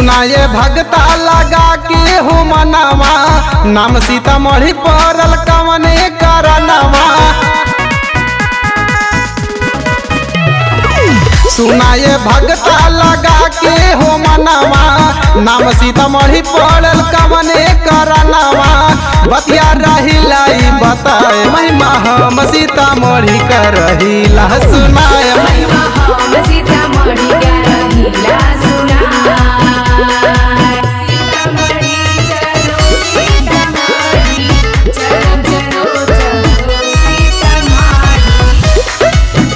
सुनाए भगता लगा के हो मनवा नाम सीतामढ़ी पड़ल कवने करनवा सुनाए भगता लगा के हो मनवा नाम सीतामढ़ी पड़ल कवने करनवा बतिया रहिलाई बताए महिमा हम सीतामढ़ी करहिला सुनाए महिमा हम सीतामढ़ी के रहिला सुनाय। सीतामढ़ी चलो सीतामढ़ी, चलो चलो चलो सीतामढ़ी।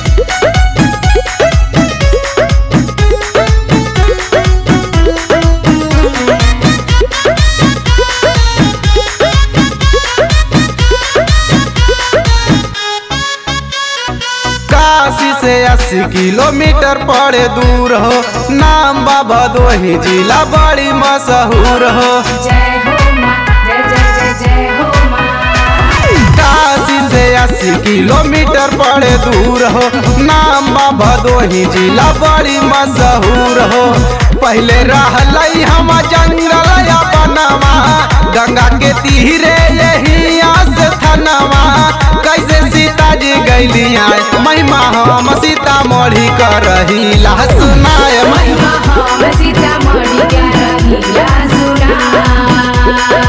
काशी से अस्सी किलोमीटर पड़े दूर हो नाम बाबा दोही जिला बड़ी मशहूर हो जय हो माँ जय जय जय जय हो माँ काशी से अस्सी किलोमीटर पड़े दूर हो नाम बाबा दोही जिला बड़ी मशहूर हो पहले रहलई हम जंगल या बनवा गंगा के तीरे यही आस थनवा कैसे सीता जी गैली आए महिमा हम सीतामढ़ी कर रही सुनाए महिमा महिमा हम सीतामढ़ी के रहिला सुनाय।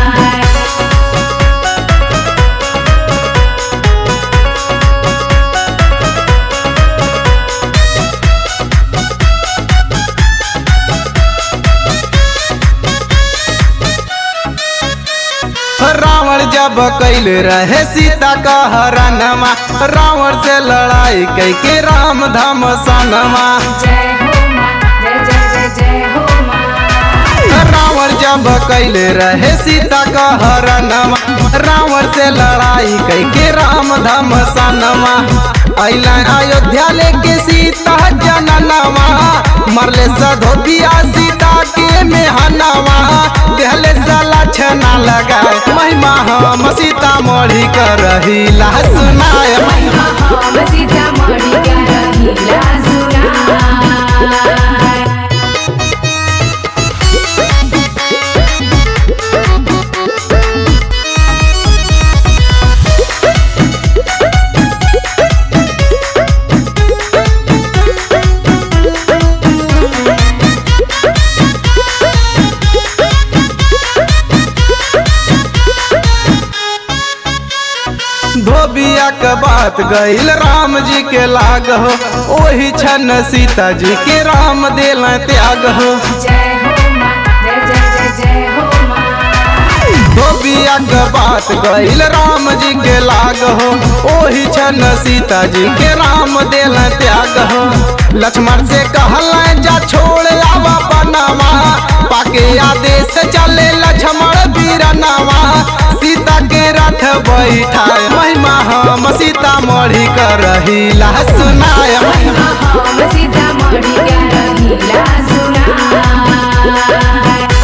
रावण जब कैल रहे सीता का हरणवा रावण से लड़ाई कई के राम धाम सनमा जय हो माँ जय जय जय जय हो माँ रावण जब कैल रहे सीता का हरणवा रावण से लड़ाई कई के राम धाम सनमा अला अयोध्या लेके सीता जननवा मरले सधोतिया सीता के मेहनवा देहले सला छना लगाए महिमा हम सीतामढ़ी कर रही सुनाए महिमा हम सीतामढ़ी के रहिला सुनाय। धोबिया के बात गईल राम जी के लाग हो ओही छन सीता जी के राम दिल त्याग हो जय हो माँ जय जय जय जय हो माँ धोबिया के बात गईल राम जी के लाग हो ओही छन सीता जी के राम दिल त्याग हो लक्ष्मण से कहल जा छोड़ आवा बनवा पाके आदेश चले लक्ष्मण बीरनवा सीता के रथ बैठाए महिमा हम सीतामढ़ी कर रही सुनाए महिमा हम सीतामढ़ी के रहिला सुनाय।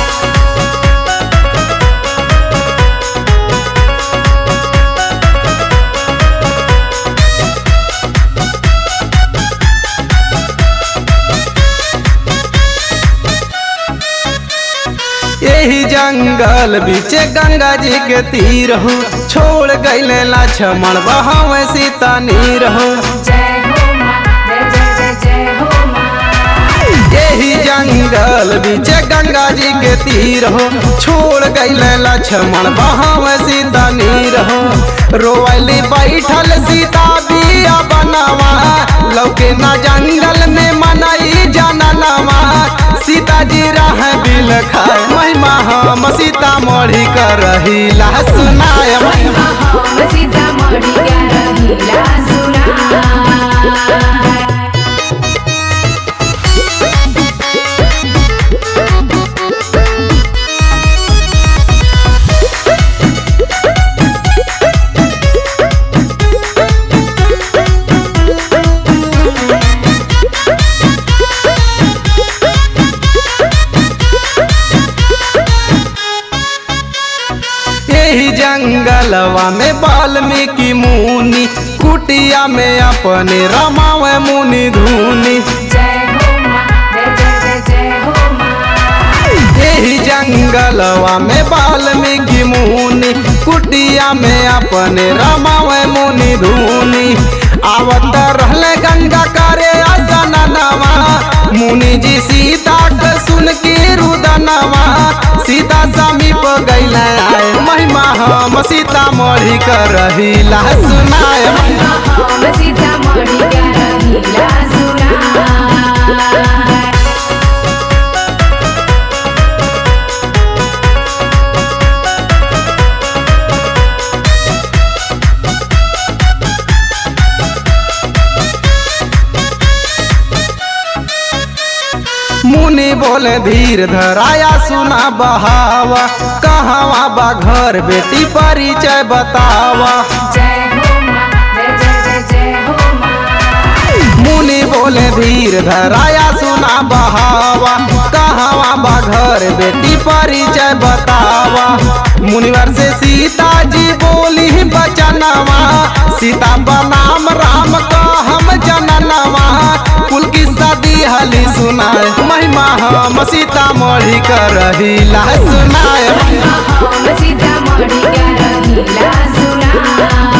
यही जंगल बीचे गंगा जी के तीर हो छोड़ गईले लक्ष्मण बहावे सीता नीर हो जय हो माँ जय जय जय जय हो माँ यही जंगल बीचे गंगा जी के तीर हो छोड़ गईले लक्ष्मण बहावे सीता नीर हो रोवली बैठल सीता बिया बनवा लौके ना जंगल में मनई जननवा सीता जी रह बिल खाए महिमा हम सीतामढ़ी कर रही सुनाए महिमा हम सीतामढ़ी के रहिला सुनाय। यही जंगलवा में वाल्मीकि मुनि कुटिया में अपने रमावे मुनि धुनी जय हो माँ जय जय जय जय हो माँ जंगलवा में वाल्मीकि मुनि कुटिया में अपने रमावे मुनि धुनी आवत रहले गंगा करे असनवा मुनि जी सीता के सुन के रुदनवा सीता समीप गैले आए महिमा हम सीता मढ़ी कर रहीला सुनाए हम सीतामढ़ी के रहीला सुनार मुनि बोले धीर धराया सुना बहावा कहवा बा घर बेटी परिचय बतावा जय हो माँ जय जय जय जय हो माँ मुनि बोले धीर धराया सुना बहावा कहवा बा घर बेटी परिचय बतावा मुनिवर से सीता जी बोली बचनवा सीता बनाम राम का हम जननवा कुल की सदी हली सुनाए महिमा हम सीता मढ़ी कर रहीला सुनाए हम सीतामढ़ी के रहीला सुनार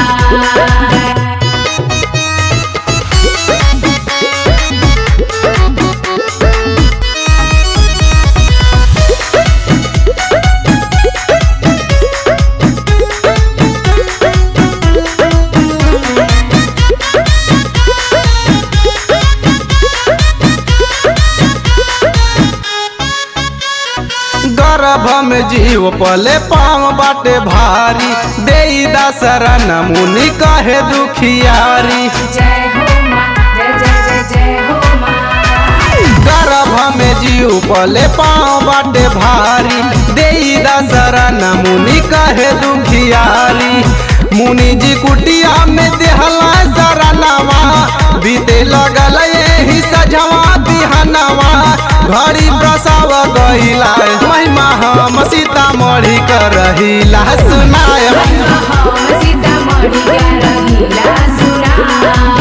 गर्भ में जीव पले पाँव बाटे भारी देई दशरण मुनि कहे दुखियारी जय हो माँ जय जय जय जय हो माँ गर्भ में जीव पले पाँव बाटे भारी देई दशरण मुनि कहे दुखियारी मुनि जी कुटिया में देहला शरणवा बीते लगल यही सजवा बिहनवा घड़ी प्रसव गईला महिमा हम सीतामढ़ी कर रहीला सुनाए हम सीतामढ़ी के रहीला सुनार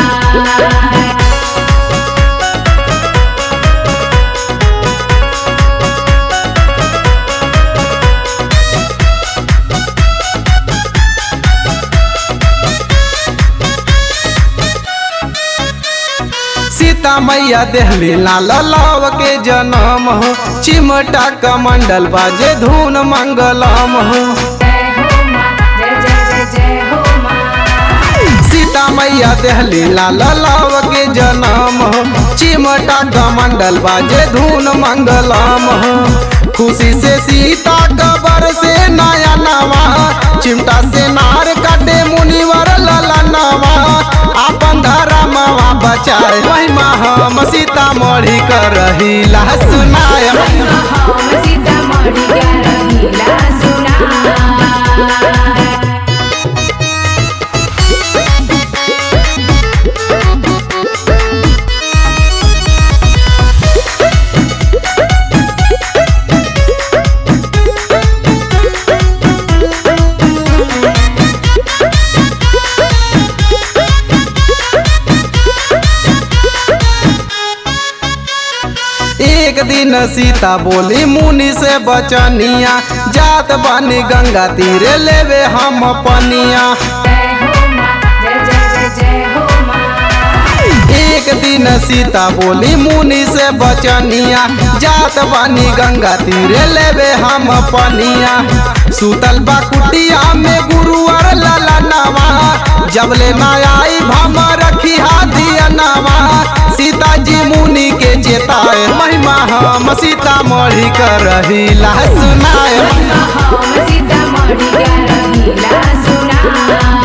सीता मैया देहली लाल लव के जन्म हो चिमटा कमंडल बाजे धुन मंगलम हो जय हो माँ जय जय जय जय हो माँ सीता मैया देहली लाल लव के जन्म हो चिमटा कमंडल बाजे धुन मंगलम हो खुशी से सीता कबर से नया नवा चिमटा से नार काटे मुनिवर ललनवा आपन धर्मवा बचाए महिमा हम सीता मढ़ी कर रहीला सुनाए हम सीतामढ़ी के रहीला सुनार एक दिन सीता बोली मुनि से बचनिया जात बनी गंगा तीरे लेवे हम पनिया जय हो माँ जय जय जय जय हो माँ एक दिन सीता बोली मुनि से बचनिया जात बनी गंगा तीरे लेवे हम पनिया सुतल बा कुटिया में गुरुवर ललनवा जबले ना आई भम रखी दिया नवा सीता जी मुनि के चेताए महिमा हम सीता मढ़ी कर रहीला सुनाए हम सीतामढ़ी के रहीला सुनार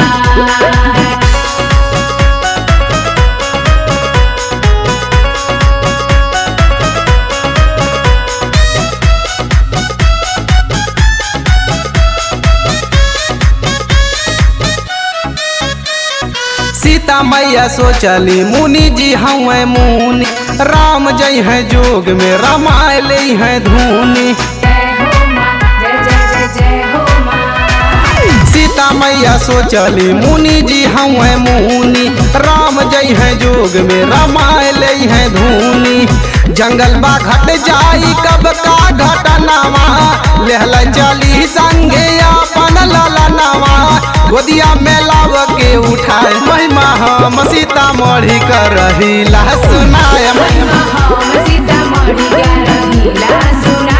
सीता मैया सोचली मुनि जी हमें मुनि राम जय है जोग में रमाय ले है धुनी जय हो माँ जय जय जय जय हो माँ सीता सीता मैया सोचली मुनि जी हवे मुनि राम जई है जोग में रामाय ले है धुनी जंगल बा घट जाई कब का घटनावा लेहल चली संगे अपन ललनावा गोदिया में लाव के उठाए महिमा हम सीता मढ़ी कर रही सुनाय महिमा हम सीतामढ़ी का रहीला सुना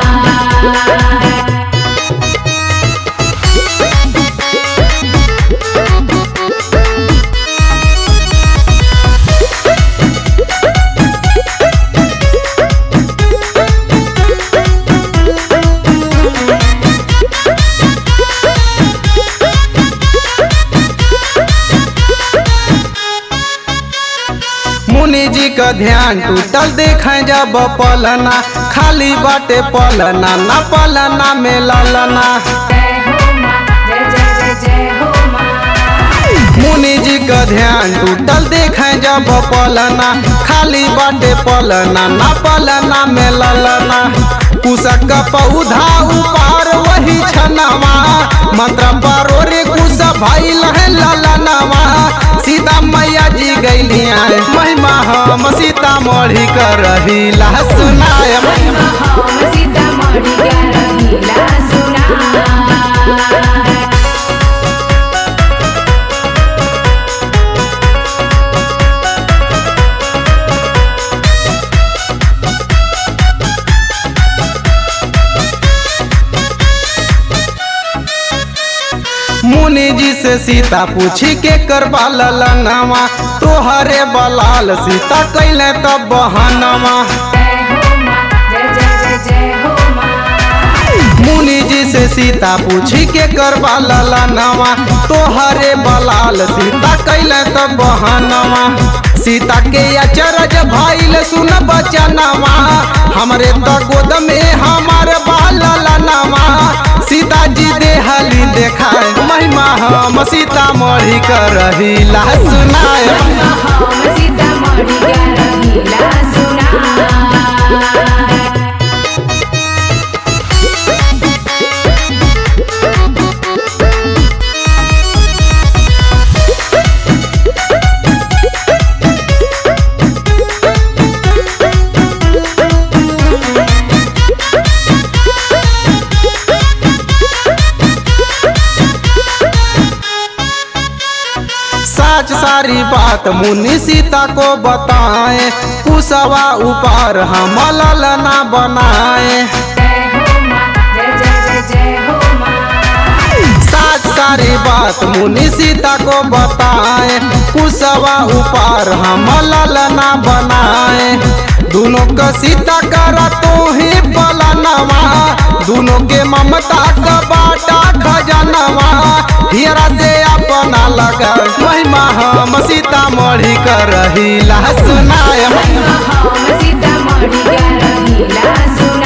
मुनि जी का ध्यान टूटल देखे जब पलना खाली बाटे पलना ना पलना में ललना जय हो माँ जय जय जय जय हो माँ मुनि जी का ध्यान टूटल देखे जब पलना खाली बाटे पलना ना पलना में ललना कुशक का पौधा उपार वही छनवा मंत्र पारो रे कुश भइल है ललनवा सीता मैया जी गैली आए महिमा हम सीता मढ़ी कर रही सुनाय महिमा हम सीतामढ़ी का रहीला सुना मुनि जी से सीता पूछी के करवा ललनवा तोहरे बलाल सीता कैले तब बहनवा जय हो माँ जय जय जय जय हो माँ मुनि जी से सीता पूछी के करवा ललनवा तोहरे बलाल सीता कैले तब बहनवा सीता के अचरज भइल सुन बचनवा हमरे त गोद में हमार बाललनवा सीता जी देहली देखाए महिमा हम सीता मढ़ी कर रही सुनाए महिमा हम सीतामढ़ी का रहीला सुना सच सारी बात मुनि सीता को बताए कुशवा ऊपर हम ललना बनाए जय हो माँ जय जय जय जय हो माँ सच सारी बात मुनि सीता को बताए कुशवा ऊपर हम ललना बनाए दोनों का सीता करा तो ही बलनवा दोनों के ममता का बाटा खजनवा हियरा से अपना लगा महिमा हम सीता मढ़ी कर रही सुनाय महिमा हम सीतामढ़ी का रहीला सुना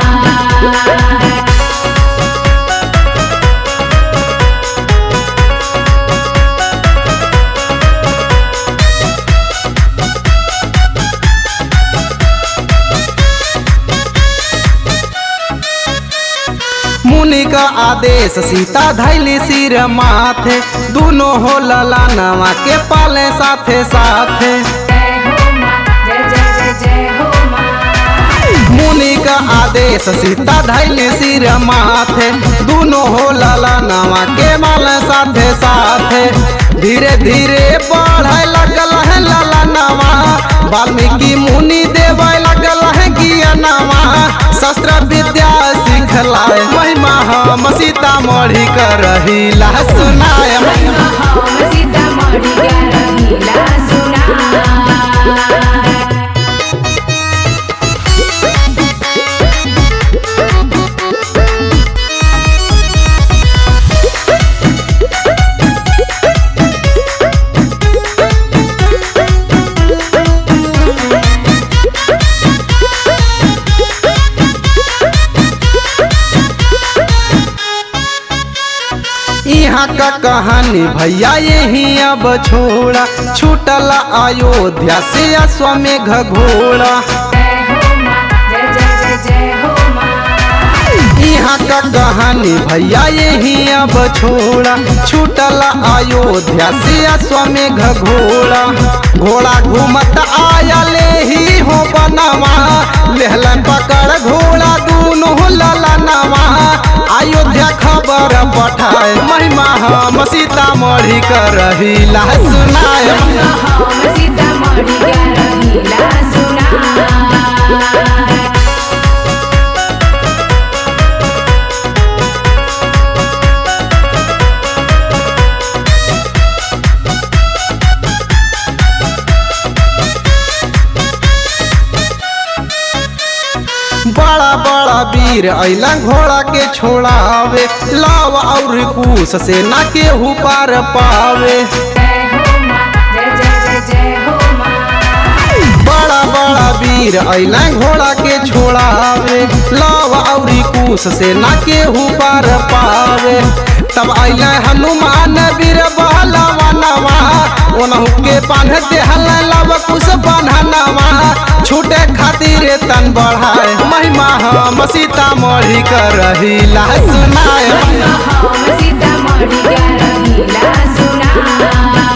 मुनि का आदेश सीता धैली सिर माथे दोनों हो ललानवा के पाले साथे साथे जय हो माँ जय जय जय जय हो माँ मुनि का आदेश सीता धैली सिर माथे दोनों हो ललानवा के माल साथे साथे धीरे धीरे बढ़े लगल है ललानवा वाल्मीकि मुनि देवे लगल है ज्ञानवा शस्त्र विद्या सिखलाए महिमा हम सीता मढ़ी कर रही सुनाए महिमा हम सीतामढ़ी का रहीला सुना यहाँ का कहानी भैया यही अब छोड़ा छूटल अयोध्या से अश्वमेघ घोड़ा जय हो माँ जय जय जय जय हो माँ यहाँ का कहानी भैया यही अब छोड़ा छूटल अयोध्या से अश्वमेघ घोड़ा घोड़ा घूमत आया ले ही हो बनवा लेहलन पकड़ घोड़ा दूनो ललनवा अयोध्या खबर पठाए महिमा हम सीतामढ़ी कर रहीला सुनाए हम सीतामढ़ी का रहीला सुनार बड़ा बड़ा वीर अला घोड़ा के छोड़ावे लाव और कुश से ना केहू पार पावे जय हो माँ जय जय जय जय हो माँ बड़ा बड़ा वीर अला घोड़ा के छोड़ावे लाव और कुश से ना केहू पार पावे तब अला हनुमान वीर बहलवनवा ओनहु के बांध देहल लव कुश बन्हनवा छूटे खातिर तन बढ़ाए महिमा हम सीतामढ़ी कर रहीला सुनाए हम सीतामढ़ी का रहीला सुनार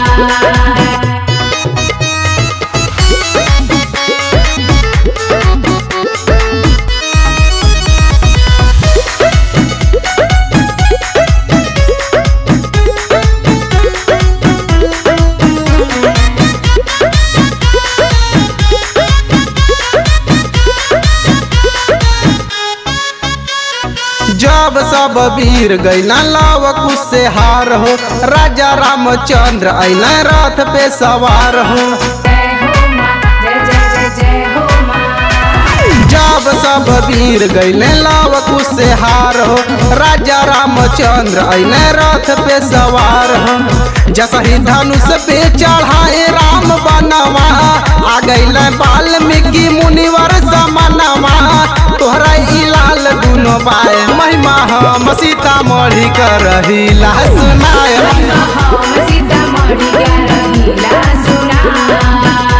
जब सब वीर गैला लाव कुश से हार हो राजा रामचंद्र अला रथ पे सवार हो जय हो माँ जय जय जय जय हो माँ जब सब वीर गैले लाव कुश से हार हो राजा रामचंद्र अला रथ पे सवार हो जसही धनुष पे चढ़ाए राम बनवा आ गैले वाल्मीकि मुनिवर समनवा तोहरा ई लाल दुनो बाए महिमा हम सीतामढ़ी कर रहीला सुनाए हम सीतामढ़ी का रहीला सुनार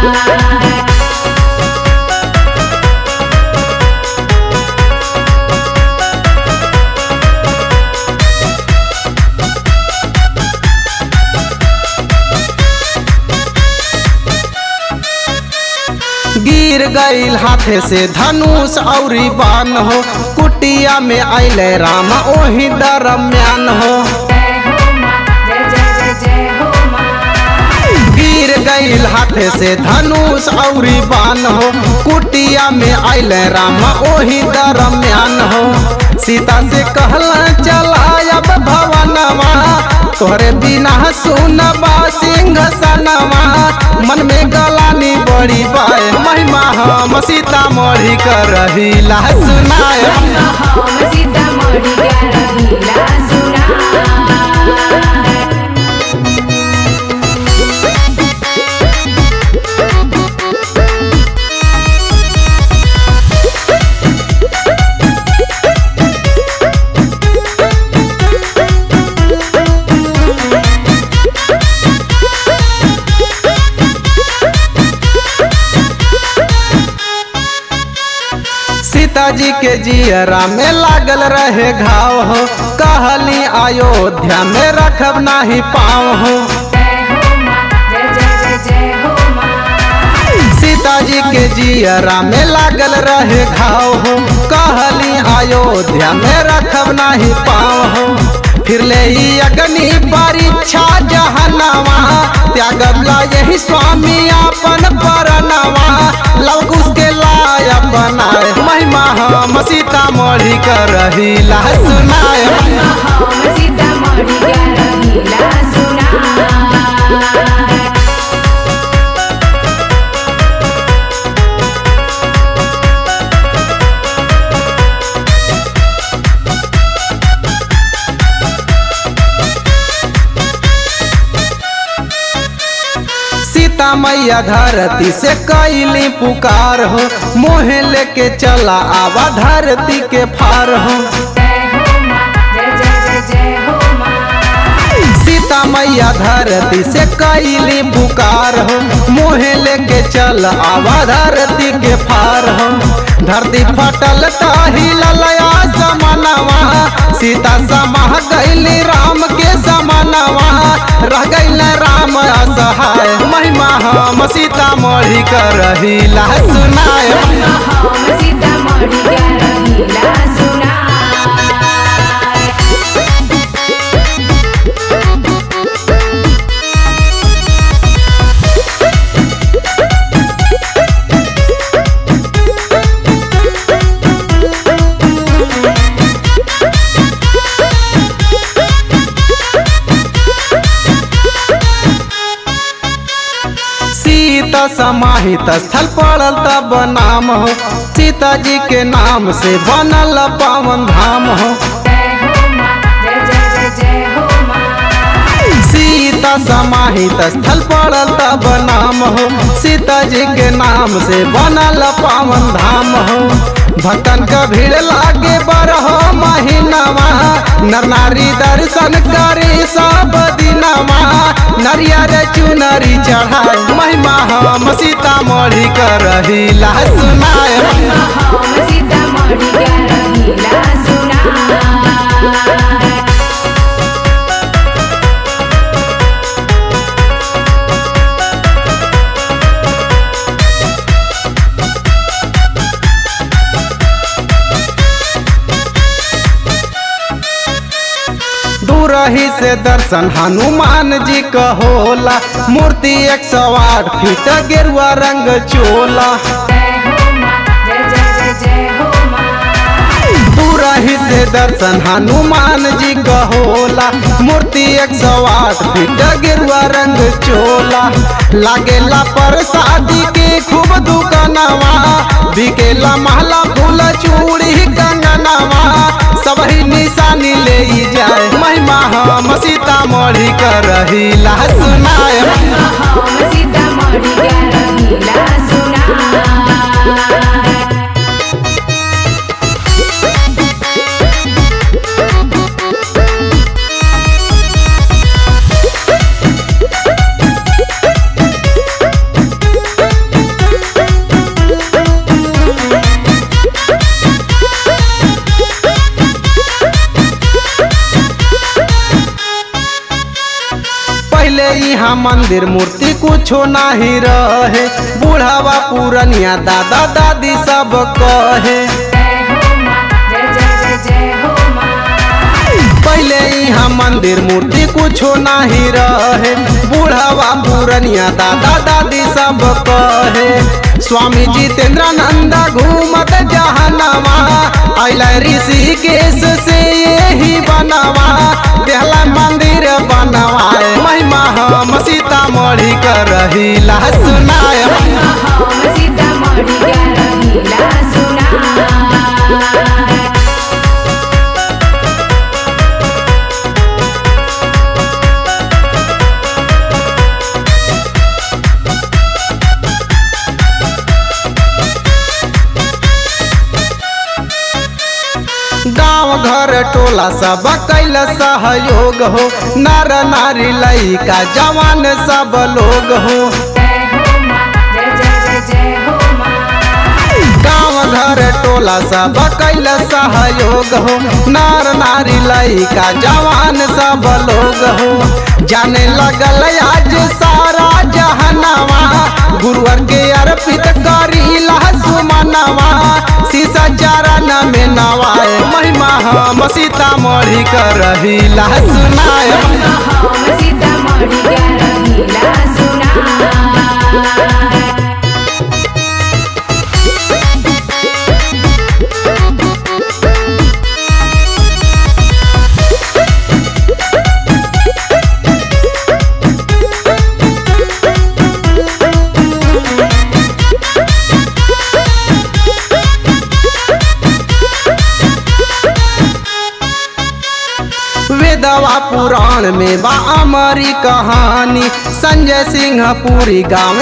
गिर गईल हाथे से धनुष औरी बान हो कुटिया में अले राम ओही दरम्यान हो जय हो माँ जय जय जय जय हो माँ गिर गईल हाथे से धनुष औरी बान हो कुटिया में अले राम ओही दरम्यान हो सीता से कहला चला अब भवनवा तोहरे बिना सुनबा सिंह सनवा मन में गलानी बड़ी बाए महिमा हम सीतामढ़ी कर रहीला सुनाए हम सीतामढ़ी का रहीला सुनार सीता जी के जियरा में लागल रहे घाव हो कहली अयोध्या में रखब नाही पाँव हो जय हो माँ जय जय जय जय हो माँ सीता जी के जियरा में लागल रहे घाव हो कहली अयोध्या में रखब नाही पाँव हो फिर ले ही अग्नि परीक्षा जहनवा त्यागला यही स्वामी अपन परनवा लव उसके लाया बनाए महिमा हम सीतामढ़ी कर रहीला सुनाए हम सीतामढ़ी का रहीला सुनार सीता मैया धरती से कैली पुकार हो मोहे लेके चला आवा धरती के फार हो जय हो माँ जय जय जय जय हो माँ सीता मैया धरती से कैली पुकार हो मोहे लेके चल आवा धरती के फार हो धरती फटल ताही ललया समनवा सीता समाह गैली राम के समनवा रह गैल राम असहाय महिमा हम सीता मढ़ी कर रहीला सुनाय हम सीतामढ़ी के रहीला सुनाय सीता समाहित स्थल पड़ल तब नाम हो सीता जी के नाम से बनल पावन धाम हो जय हो माँ जय जय जय जय हो माँ सीता समाहित स्थल पड़ल तब नाम हो सीता जी के नाम से बनल पावन धाम हो भक्तन का भीड़ लागे बरहो महीनवा नर नारी दर्शन करे सब दिनवा नरियर चुनरी चढ़ाए महिमा हम सीता मढ़ी कर रहीला सुनाए हम सीतामढ़ी के रहीला सुनाय दूर ही से दर्शन हनुमान जी का होला मूर्ति एक सौ आठ फीट गेरुआ रंग चोला जय हो माँ जय जय जय जय हो माँ दूर ही से दर्शन हनुमान जी का होला मूर्ति एक सौ आठ फीट गेरुआ रंग चोला लागेला प्रसादी के खूब दुकानवा बिकेला महला फूल चूड़ी कंगनवा सब ही निशानी ले जाए महिमा हम सीता मढ़ी कर रहीला सुनाए हम सीतामढ़ी के रहीला सुनाय पहले यहाँ मंदिर मूर्ति कुछो नहीं रहे बूढ़ावा पूरनिया दादा दादी सब कहे जय हो माँ जय जय जय जय हो माँ पहले यहाँ मंदिर मूर्ति कुछो नहीं रहे बूढ़ावा पूरनिया दादा दादी सब कहे स्वामी जितेंद्रानंद घूमत जहनवा अल ऋषिकेश से यही बनवा देहला मंदिर बनवाए महिमा हम सीतामढ़ी कर रहीला सुनाए हम सीतामढ़ी के रहीला सुनाय गांव घर टोला सब कैल सहयोग हो नर नारी लइका जवान सब लोग हो जय हो माँ जय जय जय जय हो माँ गांव घर टोला सब कैल सहयोग हो नर नारी लइका जवान सब लोग हो जाने लगल आज सारा जहनवा गुरुवर के अर्पित करी सुमनवा शीशा चरण में नवाए महिमा हम सीतामढ़ी कर रहीला सुनाए हम सीतामढ़ी के रहीला सुनाय वेदवा पुराण में बा अमरी कहानी संजय सिंह पुरी गाँव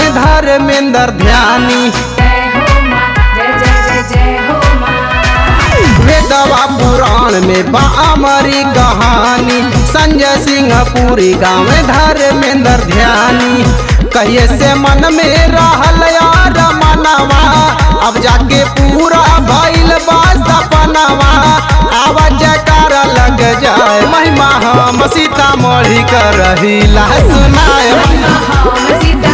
धर्मेंद्र ध्यानी जय हो माँ जय जय जय जय हो माँ वेद वेदवा पुराण में बा अमरी कहानी संजय सिंह पूरी गाँव धर्मेंद्र ध्यानी कहिए से मन में रहल यार मनवा अब जाके पूरा भइल बा सपनवा आवाज जयकारा लग जाए महिमा हम सीतामढ़ी कर रही सुनाए हम सीता